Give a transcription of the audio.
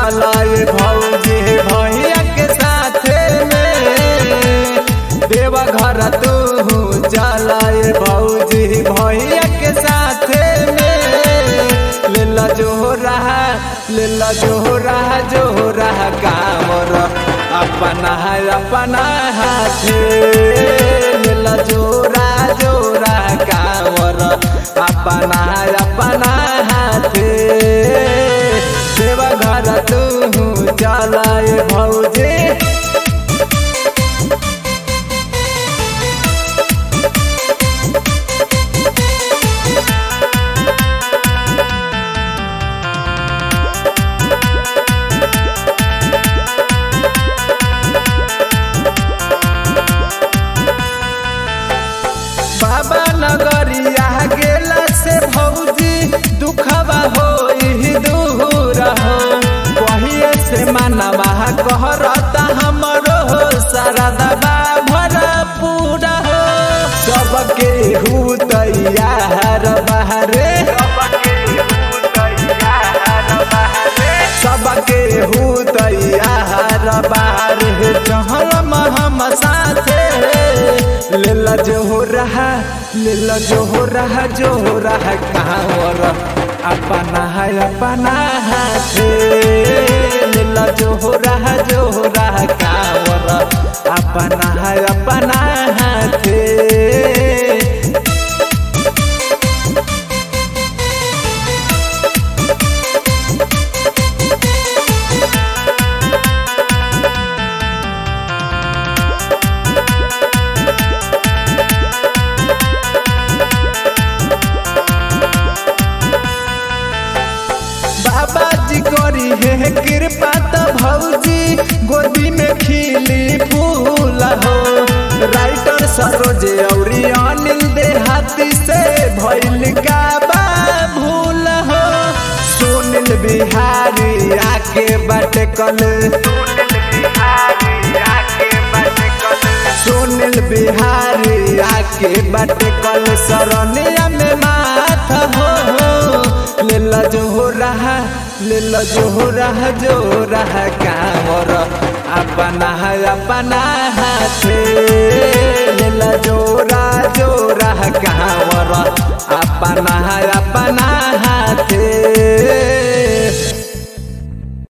चला ये भौजी भैया के साथे में देवा घर तू चला ये भौजी भैया के साथे में लेला जो रहा लेला जो रहा जो रहा कामर अपना अपना हाथे लेला जोरा जोरा कामर अपना अपना हाथे देवा घर तू चला ये भौजी बाबा नगरिया गेला से भौजी दुखवा हो दूर हो कहिए से मनवा कहरता हमरो हो सरदबा भरा पूरा हो सबके हु तैयार बहरे सबके हु तैयार बाहर चहल हम साथे लेला जो हो रहा लेला जो हो रहा जो हो रहा कांवर अपना है अपना हाथे लेला जो हो रहा जो हो रहा कांवर अपना है अपना हाथे बाबा जी करी है कृपा तो भौजी गोदी में खिली फूल हो राइटर सरोज और अनिल देहाती से भैल का बा भूल हो सुनील बिहारी आके बट कल सुनील बिहारी आके बट कल सरनिया में माथ हो लेला जो हो रहा लेला जो हो रहा जो रहा कामर अपना अपना हाथे लेला जोरा जोरा कामर अपना अपना हाथे